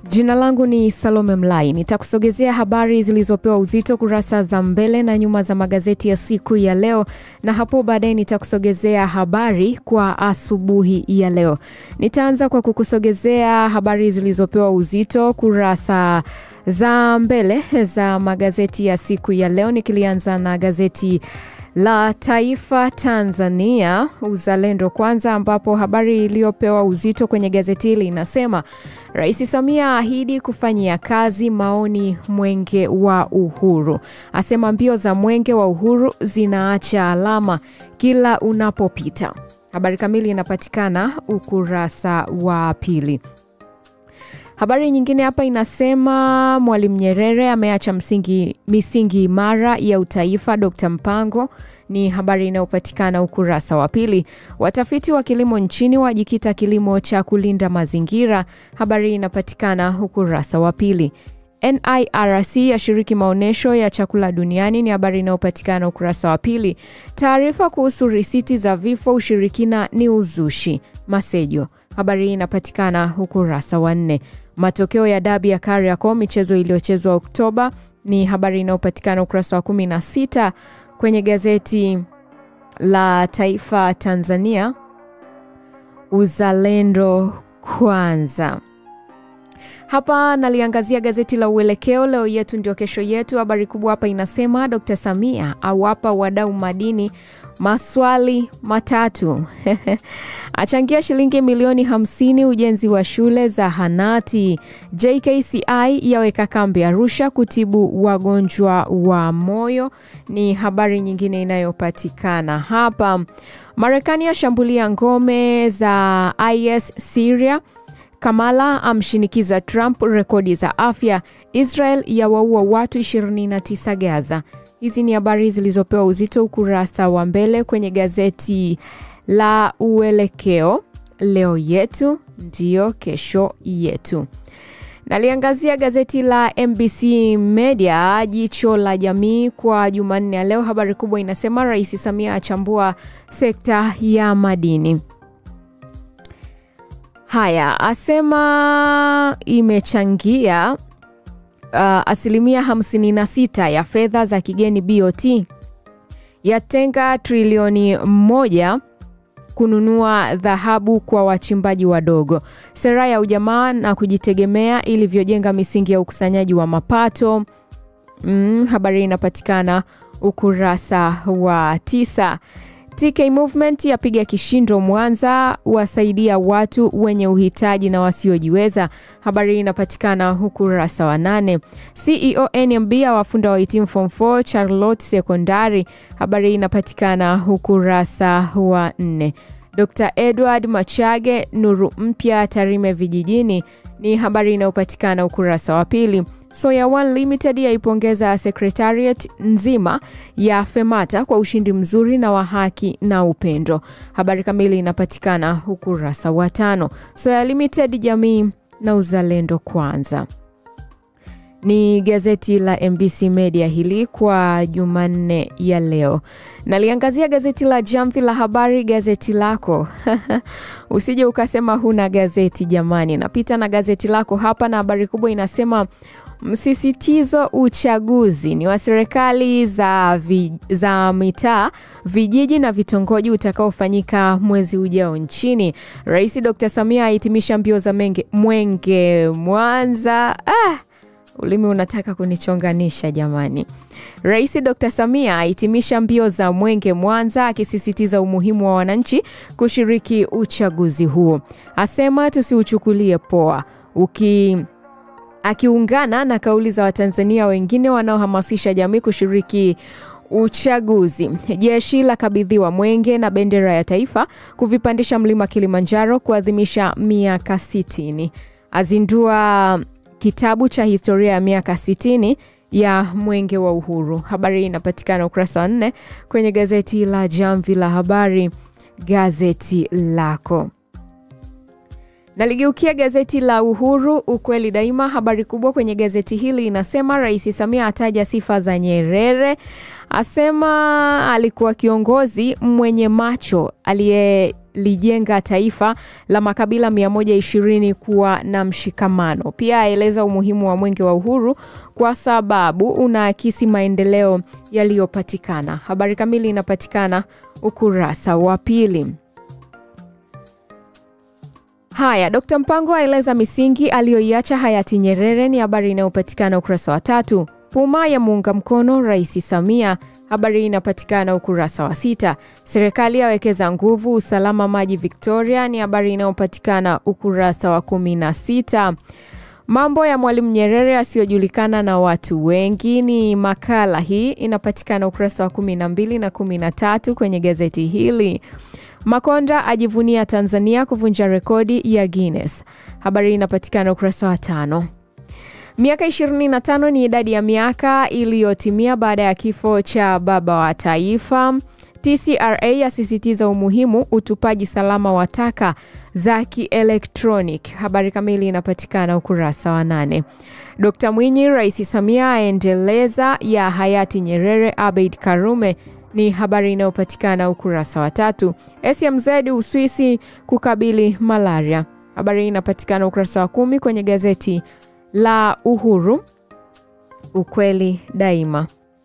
Jina langu ni Salome Mlai. Nitakusogezea habari zilizopewa uzito kurasa za mbele na nyuma za magazeti ya siku ya leo, na hapo baadaye nitakusogezea habari kwa asubuhi ya leo. Nitaanza kwa kukusogezea habari zilizopewa uzito kurasa za mbele za magazeti ya siku ya leo, nikilianza na gazeti la Taifa Tanzania Uzalendo Kwanza, ambapo habari iliyopewa uzito kwenye gazeti hili inasema Rais Samia ahidi kufanyia kazi maoni mwenge wa uhuru, asema mbio za mwenge wa uhuru zinaacha alama kila unapopita. Habari kamili inapatikana ukurasa wa pili. Habari nyingine hapa inasema Mwalimu Nyerere ameacha msingi, misingi imara ya utaifa. Dr. Mpango ni habari inayopatikana ukurasa wa pili. Watafiti wa kilimo nchini wajikita kilimo cha kulinda mazingira. Habari inapatikana ukurasa wa pili. NIRC yashiriki maonyesho ya chakula duniani ni habari inayopatikana ukurasa wa pili. Taarifa kuhusu risiti za vifo ushirikina ni uzushi. Masejo habari hii inapatikana ukurasa wa nne. Matokeo ya dabi ya Kariakoo, michezo iliyochezwa Oktoba, ni habari inayopatikana ukurasa wa kumi na sita kwenye gazeti la Taifa Tanzania Uzalendo Kwanza. Hapa naliangazia gazeti la Uelekeo, leo yetu ndio kesho yetu. Habari kubwa hapa inasema Dr. Samia awapa wadau madini maswali matatu achangia shilingi milioni 50 ujenzi wa shule za hanati. JKCI yaweka kambi Arusha kutibu wagonjwa wa moyo, ni habari nyingine inayopatikana hapa. Marekani yashambulia ngome za IS Syria. Kamala amshinikiza Trump rekodi za afya. Israel yawaua watu 29 Gaza. Hizi ni habari zilizopewa uzito ukurasa wa mbele kwenye gazeti la Uelekeo, leo yetu ndiyo kesho yetu. Naliangazia gazeti la MBC Media, jicho la jamii kwa Jumanne ya leo. Habari kubwa inasema Rais Samia achambua sekta ya madini. Haya, asema imechangia uh, asilimia 56 ya fedha za kigeni BOT, yatenga trilioni moja kununua dhahabu kwa wachimbaji wadogo. Sera ya ujamaa na kujitegemea ilivyojenga misingi ya ukusanyaji wa mapato. Mm, habari inapatikana ukurasa wa tisa. TK Movement yapiga kishindo Mwanza, wasaidia watu wenye uhitaji na wasiojiweza. Habari hii inapatikana ukurasa wa nane. CEO NMB awafunda wahitimu form 4 Charlotte Sekondari. Habari hii inapatikana ukurasa wa nne. Dr. Edward Machage, nuru mpya Tarime vijijini, ni habari inayopatikana ukurasa wa pili. Soya One Limited yaipongeza secretariat nzima ya Femata kwa ushindi mzuri na wa haki na upendo. Habari kamili inapatikana ukurasa wa tano. Soya Limited, jamii na uzalendo kwanza. Ni gazeti la MBC Media hili kwa Jumanne ya leo. Naliangazia gazeti la Jamvi la Habari, gazeti lako usije ukasema huna gazeti jamani. Napita na gazeti lako hapa na habari kubwa inasema Msisitizo uchaguzi ni wa serikali za, vi, za mitaa, vijiji na vitongoji utakaofanyika mwezi ujao nchini. Rais Dr. Samia ahitimisha mbio za menge, mwenge Mwanza. Ah, ulimi unataka kunichonganisha jamani. Rais Dr. Samia ahitimisha mbio za mwenge Mwanza, akisisitiza umuhimu wa wananchi kushiriki uchaguzi huo. Asema tusiuchukulie poa uki akiungana na kauli za Watanzania wengine wanaohamasisha jamii kushiriki uchaguzi. Jeshi la kabidhiwa mwenge na bendera ya taifa kuvipandisha mlima Kilimanjaro kuadhimisha miaka 60. Azindua kitabu cha historia ya miaka 60 ya mwenge wa uhuru. Habari hii inapatikana ukurasa wa nne kwenye gazeti la Jamvi la Habari, gazeti lako. Naligeukia gazeti la Uhuru, ukweli daima. Habari kubwa kwenye gazeti hili inasema Rais Samia ataja sifa za Nyerere, asema alikuwa kiongozi mwenye macho aliye kulijenga taifa la makabila 120 kuwa na mshikamano. Pia aeleza umuhimu wa Mwenge wa Uhuru kwa sababu unaakisi maendeleo yaliyopatikana. Habari kamili inapatikana ukurasa wa pili. Haya, Dkt. Mpango aeleza misingi aliyoiacha hayati Nyerere, ni habari inayopatikana ukurasa wa tatu. Puma ya muunga mkono Rais Samia, habari inapatikana ukurasa wa sita. Serikali yawekeza nguvu usalama maji Victoria, ni habari inayopatikana ukurasa wa kumi na sita. Mambo ya Mwalimu Nyerere asiyojulikana na watu wengi ni makala hii inapatikana ukurasa wa kumi na mbili na kumi na tatu kwenye gazeti hili. Makonda ajivunia Tanzania kuvunja rekodi ya Guinness. Habari inapatikana ukurasa wa tano. Miaka 25 ni idadi ya miaka iliyotimia baada ya kifo cha baba wa taifa. TCRA yasisitiza umuhimu utupaji salama wa taka za kielektronic. Habari kamili inapatikana ukurasa wa nane. Dkt Mwinyi, Rais Samia aendeleza ya hayati Nyerere Abeid Karume ni habari inayopatikana ukurasa wa tatu. SMZ Uswisi kukabili malaria. Habari inapatikana ukurasa wa kumi kwenye gazeti la Uhuru, ukweli daima.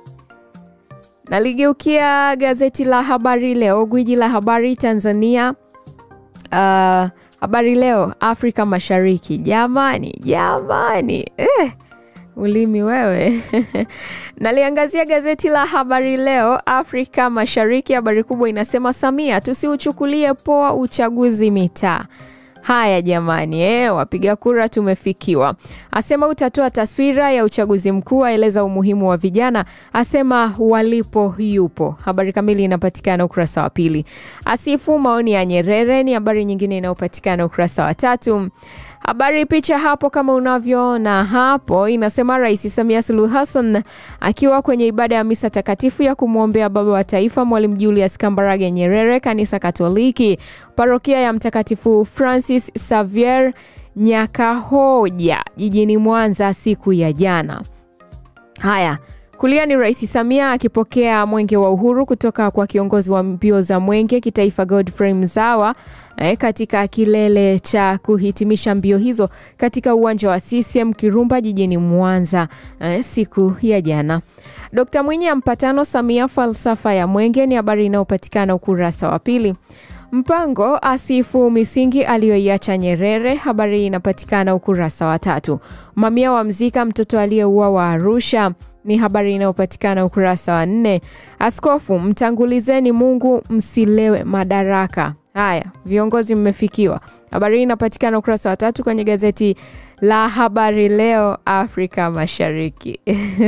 Naligeukia gazeti la Habari Leo, gwiji la habari Tanzania. Uh, Habari Leo Afrika Mashariki, jamani jamani, eh, ulimi wewe naliangazia gazeti la Habari Leo Afrika Mashariki. Habari kubwa inasema Samia, tusiuchukulie poa uchaguzi mitaa. Haya jamani, eh, wapiga kura tumefikiwa. Asema utatoa taswira ya uchaguzi mkuu, aeleza umuhimu wa vijana, asema walipo yupo. Habari kamili inapatikana ukurasa wa pili. Asifu maoni ya Nyerere ni habari nyingine inayopatikana ukurasa wa tatu. Habari picha hapo kama unavyoona hapo inasema Rais Samia Suluhu Hassan akiwa kwenye ibada ya misa takatifu ya kumwombea baba wa taifa Mwalimu Julius Kambarage Nyerere, kanisa Katoliki, parokia ya Mtakatifu Francis Xavier Nyakahoja jijini Mwanza siku ya jana. Haya, kulia ni Rais Samia akipokea mwenge wa uhuru kutoka kwa kiongozi wa mbio za mwenge kitaifa Godfrey Mzawa eh, katika kilele cha kuhitimisha mbio hizo katika uwanja wa CCM Kirumba jijini Mwanza eh, siku ya jana. Dkt Mwinyi ampatano Samia falsafa ya mwenge ni habari inayopatikana ukurasa wa pili. Mpango asifu misingi aliyoiacha Nyerere, habari inapatikana ukurasa wa tatu. Mamia wamzika mtoto aliyeuawa Arusha ni habari inayopatikana ukurasa wa nne. Askofu, mtangulizeni Mungu, msilewe madaraka. Haya, viongozi mmefikiwa. Habari hii inapatikana ukurasa wa tatu kwenye gazeti la Habari Leo Afrika Mashariki.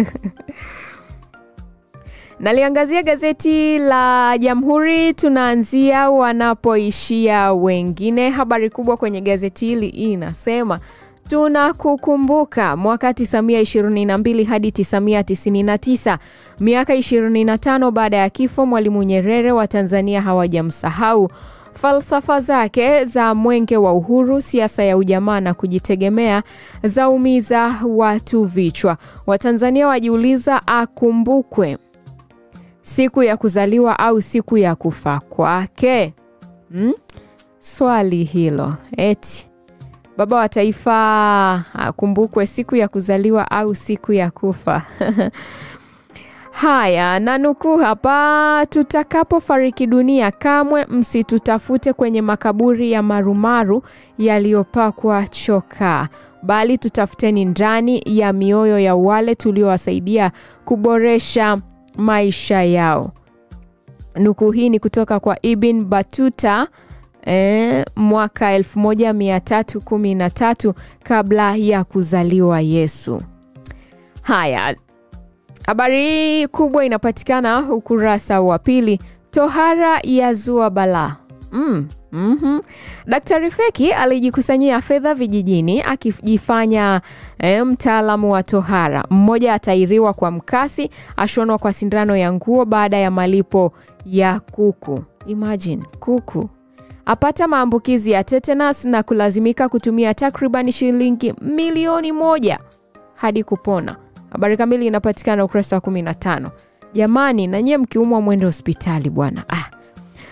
Naliangazia gazeti la Jamhuri, tunaanzia wanapoishia wengine. Habari kubwa kwenye gazeti hili inasema tunakukumbuka mwaka 922 hadi 999, miaka 25 baada ya kifo Mwalimu Nyerere, wa Tanzania hawajamsahau falsafa zake za mwenge wa uhuru, siasa ya ujamaa na kujitegemea zaumiza watu vichwa. Watanzania wajiuliza akumbukwe siku ya kuzaliwa au siku ya kufa kwake? Hmm? Swali hilo eti baba wa taifa akumbukwe siku ya kuzaliwa au siku ya kufa? Haya, na nukuu hapa: tutakapofariki dunia, kamwe msitutafute kwenye makaburi ya marumaru yaliyopakwa chokaa, bali tutafuteni ndani ya mioyo ya wale tuliowasaidia kuboresha maisha yao. Nukuu hii ni kutoka kwa Ibn Batuta eh, mwaka 1313 kabla ya kuzaliwa Yesu. Haya, habari hii kubwa inapatikana ukurasa wa pili. Tohara ya zua balaa. Mm, mm-hmm. Daktari Feki alijikusanyia fedha vijijini akijifanya e, mtaalamu wa tohara. Mmoja atairiwa kwa mkasi, ashonwa kwa sindano ya nguo baada ya malipo ya kuku. Imagine, kuku apata maambukizi ya tetanus na kulazimika kutumia takriban shilingi milioni moja hadi kupona. Habari kamili inapatikana ukurasa wa 15. Jamani, na nyie mkiumwa mwende hospitali bwana. Ah.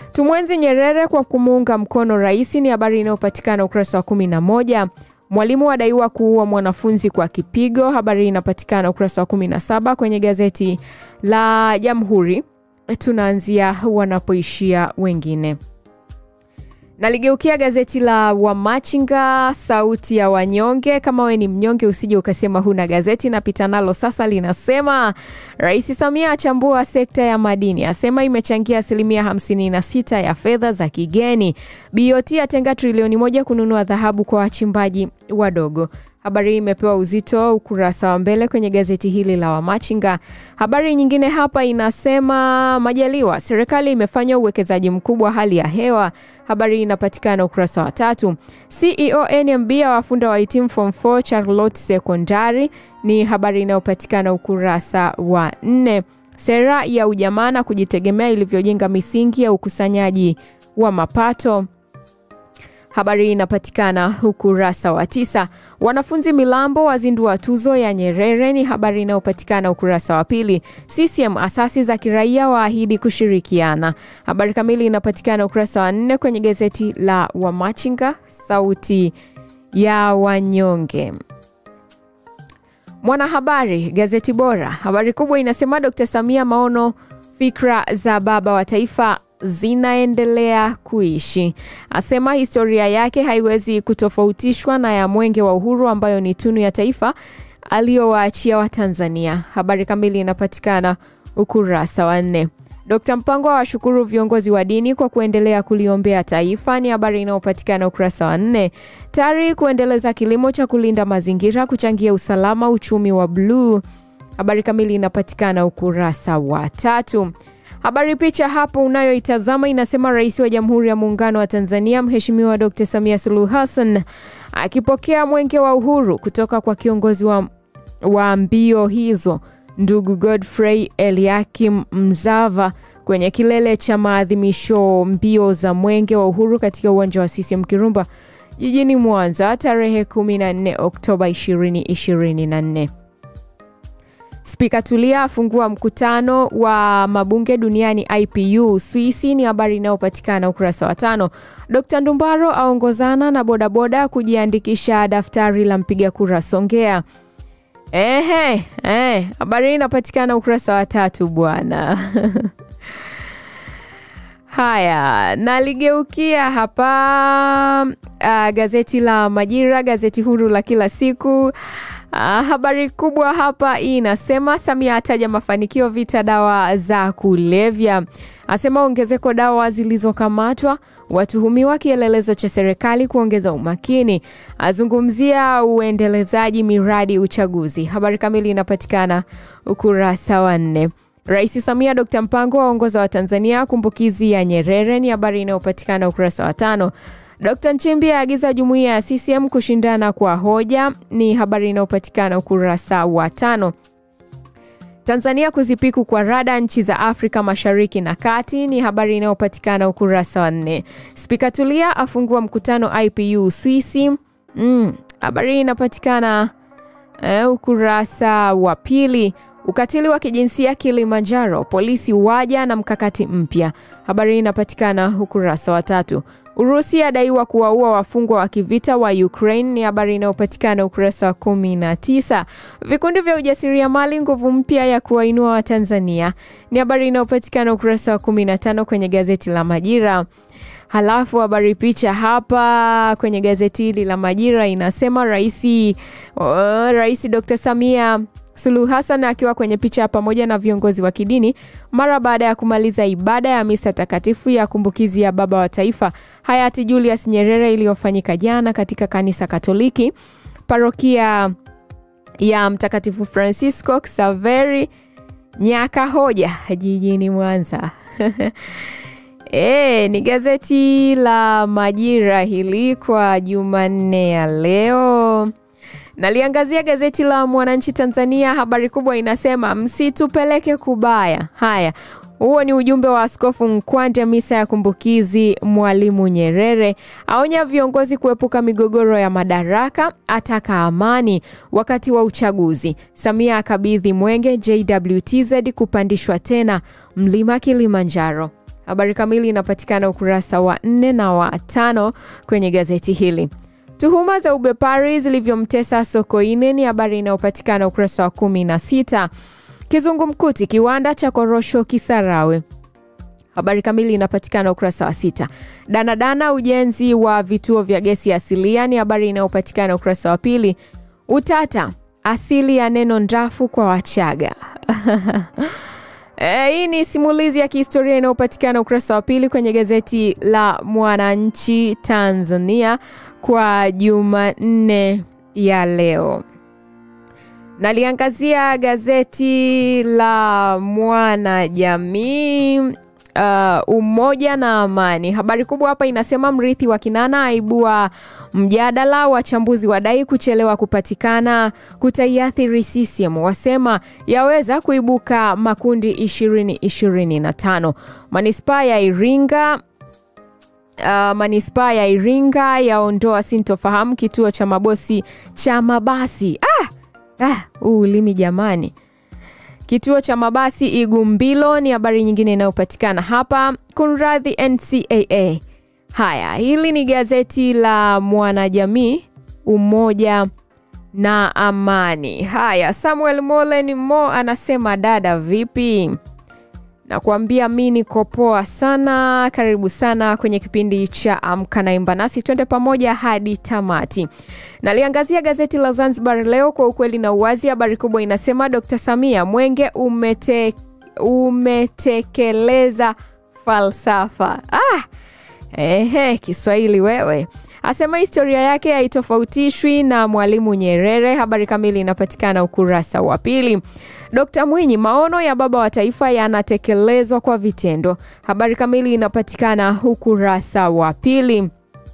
Tumwenzi Nyerere kwa kumuunga mkono rais, ni habari inayopatikana ukurasa wa 11. Mwalimu adaiwa kuua mwanafunzi kwa kipigo, habari inapatikana ukurasa wa 17 kwenye gazeti la Jamhuri. Tunaanzia wanapoishia wengine. Naligeukia gazeti la Wamachinga, sauti ya wanyonge. Kama we ni mnyonge, usije ukasema huna gazeti. Napita nalo sasa, linasema Rais Samia achambua sekta ya madini, asema imechangia asilimia 56 ya fedha za kigeni. BOT atenga trilioni moja kununua dhahabu kwa wachimbaji wadogo. Habari hii imepewa uzito ukurasa wa mbele kwenye gazeti hili la Wamachinga. Habari nyingine hapa inasema Majaliwa, serikali imefanya uwekezaji mkubwa hali ya hewa. Habari hii inapatikana ukurasa wa tatu. CEO NMB awafunda wahitimu form 4 Charlotte Sekondari, ni habari inayopatikana ukurasa wa nne. Sera ya ujamaa na kujitegemea ilivyojenga misingi ya ukusanyaji wa mapato Habari hii inapatikana ukurasa wa tisa. Wanafunzi Milambo wazindua tuzo ya Nyerere ni habari inayopatikana ukurasa wa pili. CCM asasi za kiraia waahidi kushirikiana. Habari kamili inapatikana ukurasa wa nne kwenye gazeti la Wamachinga, sauti ya wanyonge. Mwanahabari, gazeti bora. Habari kubwa inasema Dkt. Samia, maono fikra za baba wa taifa zinaendelea kuishi. Asema historia yake haiwezi kutofautishwa na ya Mwenge wa Uhuru ambayo ni tunu ya taifa aliyowaachia Watanzania. Habari kamili inapatikana ukurasa wa nne. Dkt. Mpango awashukuru viongozi wa dini kwa kuendelea kuliombea taifa, ni habari inayopatikana ukurasa wa nne. TARI kuendeleza kilimo cha kulinda mazingira kuchangia usalama uchumi wa bluu. Habari kamili inapatikana ukurasa wa tatu. Habari picha hapo unayoitazama inasema Rais wa Jamhuri ya Muungano wa Tanzania Mheshimiwa Dr. Samia Suluhu Hassan akipokea Mwenge wa Uhuru kutoka kwa kiongozi wa, wa mbio hizo ndugu Godfrey Eliakim Mzava kwenye kilele cha maadhimisho mbio za Mwenge wa Uhuru katika uwanja wa CCM Kirumba jijini Mwanza tarehe 14 Oktoba 2024. Spika Tulia afungua mkutano wa mabunge duniani IPU Swisi, ni habari inayopatikana ukurasa wa tano. Dkt Ndumbaro aongozana na bodaboda kujiandikisha daftari la mpiga kura Songea. Ehe, eh, habari hii inapatikana ukurasa wa tatu bwana. Haya, naligeukia hapa uh, gazeti la Majira, gazeti huru la kila siku. Uh, habari kubwa hapa hii inasema Samia ataja mafanikio vita dawa za kulevya, asema ongezeko dawa zilizokamatwa, watuhumiwa kielelezo cha serikali kuongeza umakini, azungumzia uendelezaji miradi uchaguzi. Habari kamili inapatikana ukurasa wa nne. Rais Samia Dkt Mpango waongoza wa Tanzania kumbukizi ya Nyerere ni habari inayopatikana ukurasa wa tano. Dkt Nchimbi aagiza jumuiya ya CCM kushindana kwa hoja ni habari inayopatikana ukurasa wa tano. Tanzania kuzipiku kwa rada nchi za Afrika Mashariki na Kati ni habari inayopatikana ukurasa wa nne. Spika Tulia afungua mkutano IPU Swisi. Mm, habari hii inapatikana uh, ukurasa wa pili. Ukatili wa kijinsia Kilimanjaro, polisi waja na mkakati mpya. Habari hii inapatikana ukurasa wa tatu. Urusi adaiwa kuwaua wafungwa wa kivita wa Ukraine ni habari inayopatikana ukurasa wa kumi na tisa. Vikundi vya ujasiriamali nguvu mpya ya kuwainua Watanzania ni habari inayopatikana ukurasa wa kumi na tano kwenye gazeti la Majira. Halafu habari picha hapa kwenye gazeti hili la Majira inasema Rais uh, Rais Dr. Samia Suluhu Hassan akiwa kwenye picha pamoja na viongozi wa kidini mara baada ya kumaliza ibada ya misa takatifu ya kumbukizi ya baba wa taifa hayati Julius Nyerere iliyofanyika jana katika kanisa Katoliki parokia ya Mtakatifu Francisco Xaveri Nyakahoja jijini Mwanza. E, ni gazeti la Majira hili kwa Jumanne ya leo. Naliangazia gazeti la Mwananchi Tanzania. Habari kubwa inasema msitupeleke kubaya. Haya, huo ni ujumbe wa Askofu Nkwande misa ya kumbukizi Mwalimu Nyerere. Aonya viongozi kuepuka migogoro ya madaraka, ataka amani wakati wa uchaguzi. Samia akabidhi mwenge JWTZ kupandishwa tena mlima Kilimanjaro. Habari kamili inapatikana ukurasa wa nne na wa tano kwenye gazeti hili. Tuhuma za ubepari zilivyomtesa Sokoine ni habari inayopatikana ukurasa wa kumi na sita. Kizungumkuti kiwanda cha korosho Kisarawe habari kamili inapatikana ukurasa wa sita. Danadana ujenzi wa vituo vya gesi asilia ni habari inayopatikana ukurasa wa pili. Utata asili ya neno ndafu kwa Wachaga E, hii ni simulizi ya kihistoria inayopatikana ukurasa wa pili kwenye gazeti la Mwananchi Tanzania kwa Jumanne ya leo. Naliangazia gazeti la Mwanajamii uh, umoja na amani. Habari kubwa hapa inasema mrithi wa Kinana aibua mjadala, wachambuzi wadai kuchelewa kupatikana kutaiathiri CCM, wasema yaweza kuibuka makundi 2025. Manispaa ya Iringa Uh, manispaa ya Iringa yaondoa sintofahamu kituo cha mabosi cha mabasi. Ah, ah, ulimi jamani. Kituo cha mabasi Igumbilo ni habari nyingine inayopatikana hapa. Kunradhi NCAA. Haya, hili ni gazeti la Mwanajamii, umoja na amani. Haya, Samuel Molen Mo anasema dada, vipi? Nakuambia mi niko poa sana. Karibu sana kwenye kipindi cha Amka na Imba nasi, twende pamoja hadi tamati. Naliangazia gazeti la Zanzibar Leo kwa ukweli na uwazi. Habari kubwa inasema Dr. Samia Mwenge umete, umetekeleza falsafa. Ah, ehe, Kiswahili wewe asema historia yake haitofautishwi na Mwalimu Nyerere. Habari kamili inapatikana ukurasa wa pili. Dkt Mwinyi, maono ya baba wa taifa yanatekelezwa kwa vitendo. Habari kamili inapatikana ukurasa wa pili.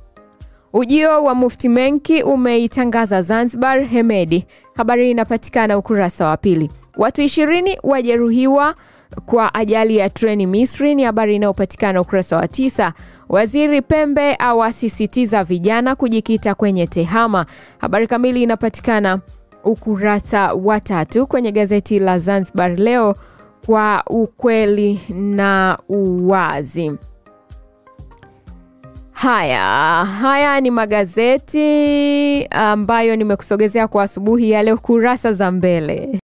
Ujio wa Mufti Menki umeitangaza Zanzibar Hemedi. Habari inapatikana ukurasa wa pili. Watu ishirini wajeruhiwa kwa ajali ya treni Misri ni habari inayopatikana ukurasa wa tisa. Waziri Pembe awasisitiza vijana kujikita kwenye tehama. Habari kamili inapatikana ukurasa wa tatu kwenye gazeti la Zanzibar Leo kwa ukweli na uwazi. Haya, haya ni magazeti ambayo nimekusogezea kwa asubuhi ya leo, kurasa za mbele.